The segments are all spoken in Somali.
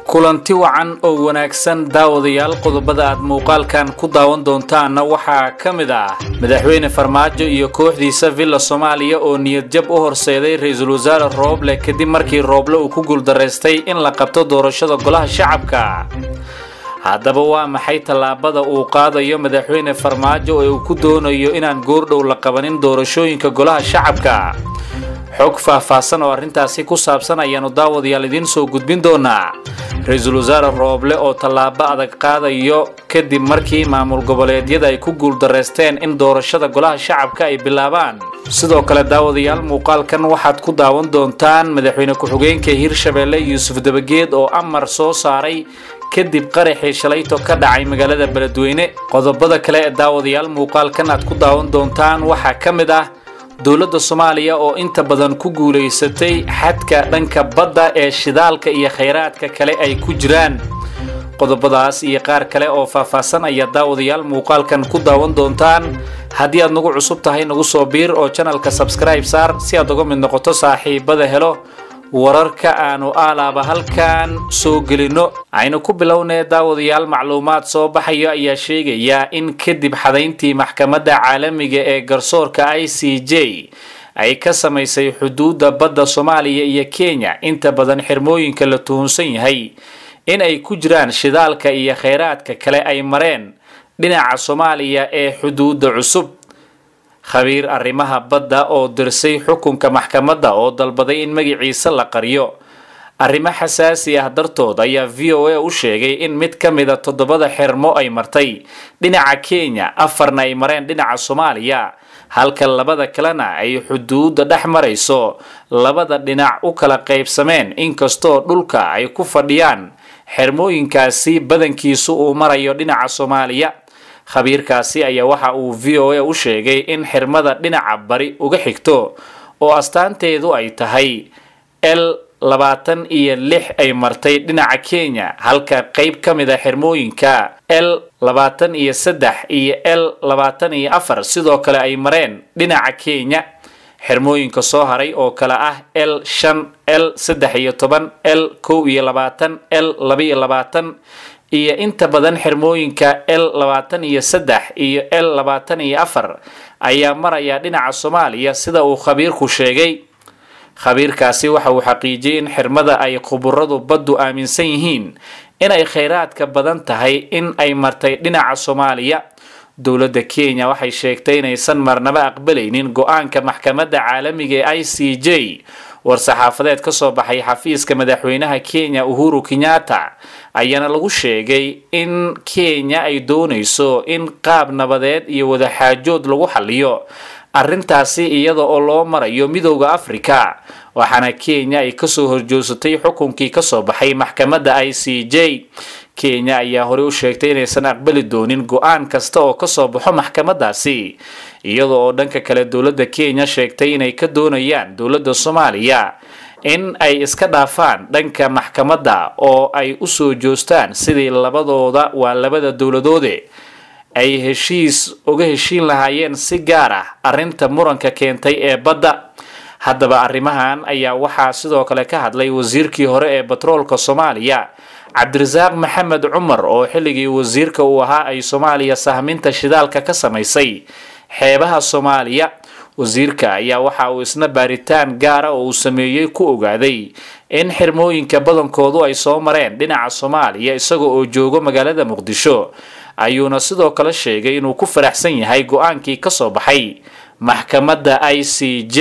kulanti wacan oo wanaagsan daawadayaal qodobada aad muuqaalkan ku daawan doontaanna waxaa ka mid ah madaxweyne farmaajo iyo kooxdiisa villa soomaaliya oo niyadjab u horseeday ra-iisul wasaare rooble kadib markii rooble uu ku guuldaraystay in la qabto doorashada golaha shacabka haddaba waa maxay tallaabada uu qaadayo madaxweyne farmaajo ee uu ku doonayo inaan goordhow la qabanin doorashooyinka golaha shacabka xog faahfaahsan oo arrintaasi ku saabsan ayaanu daawadayaal idiin soo gudbin doonaa ra-iisul wasaare rooble oo tallaabo adag qaadayo kadib markii maamul goboleedyada ay ku guuldaraysteen in doorashada golaha shacabka ay bilaabaan sidoo kale daawadayaal muuqaalkan waxaad ku daawan doontaan madaxweyne ku-xigeenka hirshabeelle yuusuf dabageed oo amar soo saaray kadib qaraxii shalayto ka dhacay magaalada beledweyne qodobada kale ee daawadayaal muuqaalkan aad ku daawan doontaan waxaa ka mid ah dowladda soomaaliya oo inta badan ku guulaysatay xadka dhanka badda ee shidaalka iyo khayraadka kale ay ku jiraan qodobadaas iyo qaar kale oo faahfaahsan ayaa daawadayaal muuqaalkan ku daawan doontaan haddii aad nagu cusub tahay nagu soo biir oo janalka sabskribe saar si aad uga mid noqoto saaxiibada helo wararka aanu aalaaba halkan soo gelino aynu ku bilownee daawadayaal macluumaad soo baxayo ayaa sheegaya in kadib xadayntii maxkamadda caalamiga ee garsoorka i c j ay ka samaysay xuduudda badda soomaaliya iyo kenya inta badan xirmooyinka la tuhunsan yahay in ay ku jiraan shidaalka iyo khayraadka kale ay mareen dhinaca soomaaliya ee xuduudda cusub khabiir arrimaha badda oo dirsay xukunka maxkamadda oo dalbaday in magaciisa la qariyo arrimo xasaasi ah dartood ayaa v o a u sheegay in mid ka mida toddobada xirmo ay martay dhinaca kenya afarna ay mareen dhinaca soomaaliya halka labada kalena ay xuduudda dhex marayso labada dhinac u kala qaybsameen inkastoo dhulka ay ku fadhiyaan xirmooyinkaasi badankiisu uu marayo dhinaca soomaaliya khabiirkaasi ayaa waxa uu v o a u sheegay in xirmada dhinaca bari uga xigto oo astaanteedu ay tahay l labaatan iyo lix ay martay dhinaca kenya halka qayb ka mid a xirmooyinka l labaatan iyo saddex iyo l labaatan iyo afar sidoo kale ay mareen dhinaca kenya xirmooyinka soo haray oo kale ah l shan l saddex iyo toban l kow iyo labaatan l laba iyo labaatan iyo inta badan xirmooyinka l labaatan iyo saddex iyo l labaatan iyo afar ayaa maraya dhinaca soomaaliya sida uu khabiirku sheegay khabiirkaasi waxa uu xaqiijiyey in xirmada ay khuburadu baddu aaminsan yihiin inay khayraadka badan tahay in ay martay dhinaca soomaaliya dowladda kenya waxay sheegtay inaysan marnaba aqbalaynin go-aanka maxkamadda caalamiga ee i c j war-saxaafadeed ka soo baxay xafiiska madaxweynaha kenya uhuru kenyatta ayaana lagu sheegay in kenya ay doonayso in qaab nabadeed iyo wadaxaajood lagu xaliyo arrintaasi iyada oo loo marayo midowda africa waxaana kenya ay kasoo horjoogsatay xukunkii kasoo baxay maxkamadda i c j kenya ayaa horey u sheegtay inaysan aqbali doonin go-aan kasta oo kasoo baxo maxkamadaasi iyada oo dhanka kale dowladda kenya sheegtay inay ka doonayaan dowladda soomaaliya in ay iska dhaafaan dhanka maxkamadda oo ay usoo joostaan sidii labadooda waa labada dowladoode ay heshiis uga heshiin lahaayeen si gaar ah arrinta muranka keentay ee badda haddaba arrimahan ayaa waxaa sidoo kale ka hadlay wasiirkii hore ee batroolka soomaaliya cabdirasaaq maxamed cumar oo xilligii wasiirka uu ahaa ay soomaaliya sahminta shidaalka ka samaysay xeebaha soomaaliya wasiirka ayaa waxa uu isna baaritaan gaara oo uu sameeyey ku ogaaday in xirmooyinka badankoodu ay soo mareen dhinaca soomaaliya isaga oo joogo magaalada muqdisho ayuuna sidoo kale sheegay inuu ku faraxsan yahay go-aankii kasoo baxay maxkamadda i c j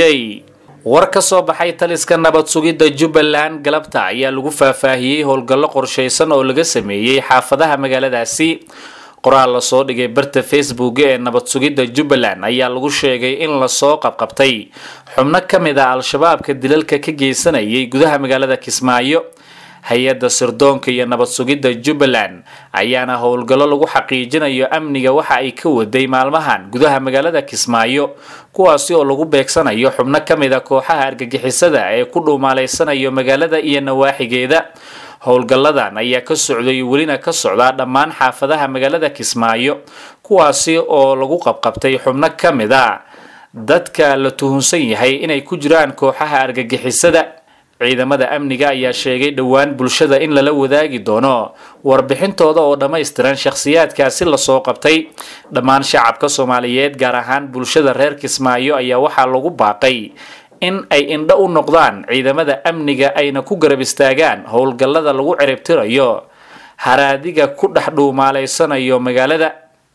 war ka soo baxay taliska nabad sugidda jubbaland galabta ayaa lagu faahfaahiyey howlgallo qorshaysan oo laga sameeyey xaafadaha magaaladaasi qoraal lasoo dhigay barta facebook ee nabad sugidda jubbaland ayaa lagu sheegay in lasoo qabqabtay xubno ka mid a al-shabaabka dilalka ka geysanayay gudaha magaalada kismaayo hay-adda sirdoonka iyo nabad sugidda jubbaland ayaana howlgallo lagu xaqiijinayo amniga waxa ay ka waday maalmahan gudaha magaalada kismaayo kuwaasi oo lagu beegsanayo xubno ka mid a kooxaha argagixisada ee ku dhuumaaleysanayo magaalada iyo nawaaxigeeda howlgalladan ayaa ka socday welina ka socdaa dhammaan xaafadaha magaalada kismaayo kuwaasi oo lagu qabqabtay xubno ka mid a dadka la tuhunsan yahay inay ku jiraan kooxaha argagixisada ciidamada amniga ayaa sheegay dhowaan bulshada in lala wadaagi doono warbixintooda oo dhammaystiran shakhsiyaadkaasi lasoo qabtay dhammaan shacabka soomaaliyeed gaar ahaan bulshada reer kismaayo ayaa waxaa lagu baaqay in ay indho u noqdaan ciidamada amniga ayna ku garab istaagaan howlgallada lagu ciribtirayo haraadiga ku dhex dhuumaaleysanayo magaalada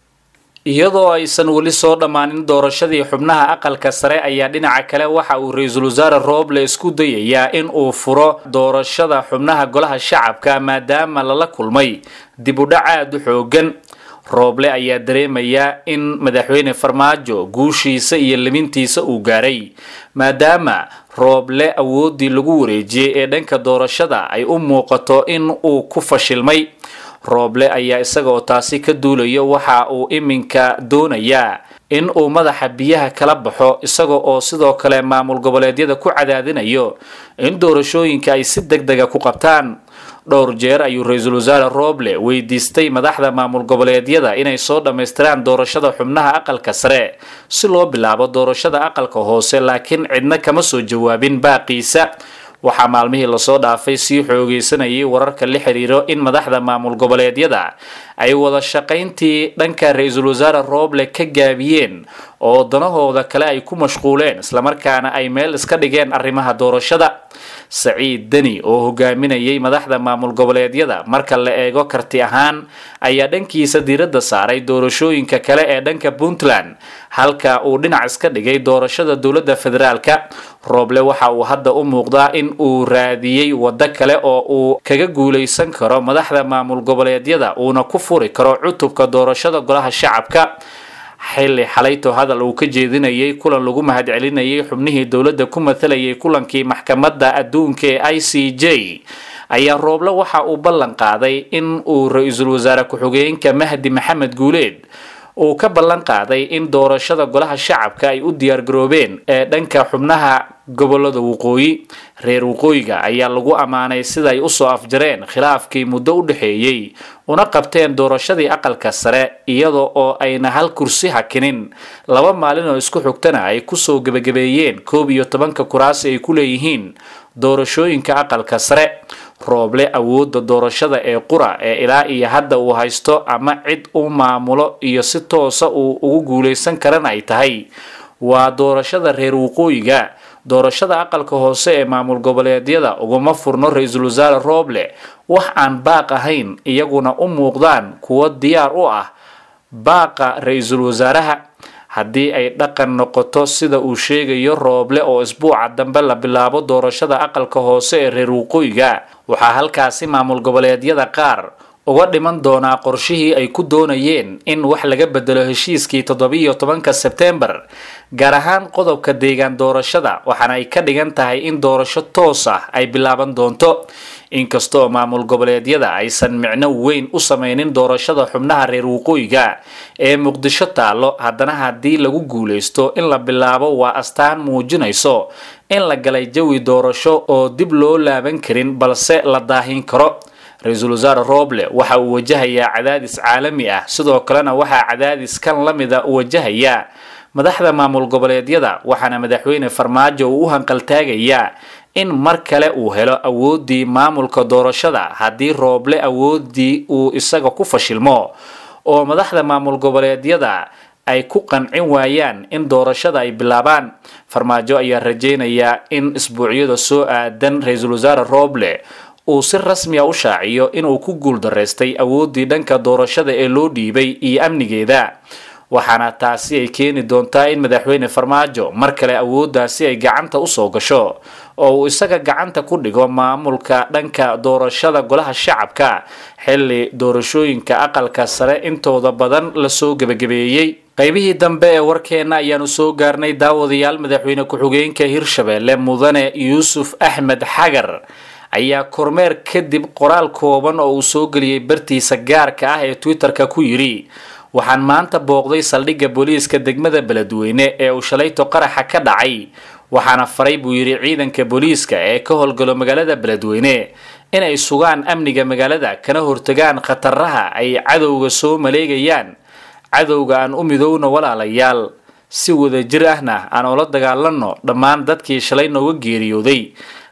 iyadoo aysan weli soo dhammaanin doorashadii xubnaha aqalka sare ayaa dhinaca kale waxa uu ra-iisul wasaare rooble isku dayayaa in uu furo doorashada xubnaha golaha shacabka maadaama lala kulmay dib u dhac aada u xoogan rooble ayaa dareemayaa in madaxweyne farmaajo guushiisa iyo limintiisa uu gaaray maadaama rooble awooddii lagu wareejiyey ee dhanka doorashada ay u muuqato in uu ku fashilmay rooble ayaa isaga oo taasi ka duulayo waxa uu iminka doonayaa in uu madaxa biyaha kala baxo isaga oo sidoo kale maamul goboleedyada ku cadaadinayo in doorashooyinka ay si deg dega ku qabtaan dhowr jeer ayuu ra-iisul wasaare rooble weydiistay madaxda maamul goboleedyada inay soo dhammaystiraan doorashada xubnaha aqalka sare si loo bilaabo doorashada aqalka hoose laakiin cidna kama soo jawaabin baaqiisa waxaa maalmihii lasoo dhaafay sii xoogeysanayay wararka la xiriiro in madaxda maamul goboleedyada ay wada shaqayntii dhanka ra-iisul wasaare rooble ka gaabiyeen oo danahooda kale ay ku mashquuleen islamarkaana ay meel iska dhigeen arrimaha doorashada saciid deni oo hogaaminayay madaxda maamul goboleedyada marka la eego karti ahaan ayaa dhankiisa diiradda saaray doorashooyinka kale ee dhanka puntland halka uu dhinac iska dhigay doorashada dowladda federaalka rooble waxa uu hadda u muuqdaa in uu raadiyey waddo kale oo uu kaga guulaysan karo madaxda maamul goboleedyada uuna ku furi karo cutubka doorashada golaha shacabka xilli xalayto hadal uu ka jeedinayay kulan lagu mahadcelinayay xubnihii dowladda ku matalayay kulankii maxkamadda adduunka ee i c j ayaa rooble waxa uu ballan qaaday in uu ra-iisul wasaare ku-xigeenka mahdi maxamed guuleed uu ka ballan qaaday in doorashada golaha shacabka ay u diyaargaroobeen ee dhanka xubnaha gobolada waqooyi reer waqooyiga ayaa lagu ammaanay siday usoo afjareen khilaafkii muddo u dhexeeyey una qabteen doorashadii aqalka sare iyada oo ayna hal kursi hakinin laba maalin oo isku xigtana ay kusoo gebagabeeyeen koob iyo tobanka kuraasi ay ku leeyihiin doorashooyinka aqalka sare rooble awoodda doorashada ee qura ee ilaa iyo hadda uu haysto ama cid u maamulo iyo si toosa uu ugu guulaysan karana ay tahay waa doorashada reer waqooyiga doorashada aqalka hoose ee maamul goboleedyada uguma furno ra-iisul wasaare rooble wax aan baaq ahayn iyaguna u muuqdaan kuwo diyaar u ah baaqa ra-iisul wasaaraha haddii ay dhaqan noqoto sida uu sheegayo rooble oo isbuuca dambe la bilaabo doorashada aqalka hoose ee reer waqooyiga waxaa halkaasi maamul goboleedyada qaar uga dhiman doonaa qorshihii ay ku doonayeen in wax laga bedelo heshiiskii toddobiiyo tobanka sebtembar gaar ahaan qodobka deegaan doorashada waxaana ay ka dhigan tahay in doorasho toos ah ay bilaaban doonto inkastoo maamul goboleedyada aysan micno weyn u sameynin doorashada xubnaha reer waqooyiga ee muqdisho taallo haddana haddii lagu guulaysto in la bilaabo waa astaan muujinayso in la galay jawi doorasho oo dib loo laaban karin balse la daahin karo ra-iisul wasaare rooble waxa uu wajahayaa cadaadis caalami ah sidoo kalena waxaa cadaadis kan la mida wajahayaa madaxda maamul goboleedyada waxaana madaxweyne farmaajo uu u hanqaltaagayaa in mar kale uu helo awooddii maamulka doorashada haddii rooble awooddii uu isaga ku fashilmo oo madaxda maamul goboleedyada ay ku qancin waayaan in doorashada ay bilaabaan farmaajo ayaa rajaynayaa in isbuucyada soo aadan ra-iisul wasaare rooble uu si rasmiya u shaaciyo inuu ku guuldaraystay awooddii dhanka doorashada ee loo dhiibay iyo amnigeeda waxaana taasi ay keeni doontaa in madaxweyne farmaajo mar kale awooddaasi ay gacanta usoo gasho oo uu isaga gacanta ku dhigo maamulka dhanka doorashada golaha shacabka xilli doorashooyinka aqalka sare intooda badan lasoo gebagabeeyey qaybihii dambe ee warkeena ayaanu soo gaarnay daawadayaal madaxweyne ku-xigeenka hirshabeelle mudane yuusuf axmed xagar ayaa kormeer kadib qoraal kooban oo uu soo geliyey bartiisa gaarka ah ee twitter-ka ku yidhi waxaan maanta booqday saldhigga booliiska degmada beledweyne ee uu shalayto qaraxa ka dhacay waxaana faray buu yidhi ciidanka booliiska ee ka howlgalo magaalada beledweyne inay sugaan amniga magaalada kana hortagaan khataraha ay cadowga soo maleegayaan cadowga aan u midowna walaalayaal si wadajir ahna aan ula dagaalanno dhammaan dadkii shalay nooga geeriyooday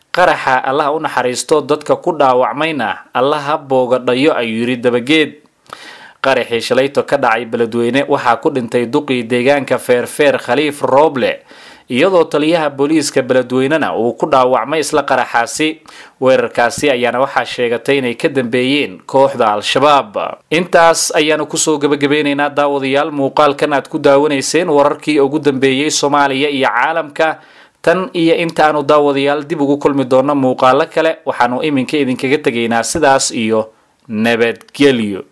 qaraxa allaha u naxariisto dadka ku dhaawacmayna allaha boogadhayo ayuu yidhi dabageed qaraxii shalayto ka dhacay beledweyne waxaa ku dhintay duqii deegaanka feerfeer khaliif rooble iyadoo taliyaha booliiska beledweynena uu ku dhaawacmay isla qaraxaasi weerarkaasi ayaana waxaa sheegatay inay ka dambeeyeen kooxda al-shabaab intaas ayaanu kusoo gabagabeynaynaa daawadayaal muuqaalkan aad ku daawanayseen wararkii ugu dambeeyey soomaaliya iyo caalamka tan iyo intaanu daawadayaal dib ugu kulmi doono muuqaalo kale waxaanu iminka idinkaga tegaynaa sidaas iyo nabadgelyo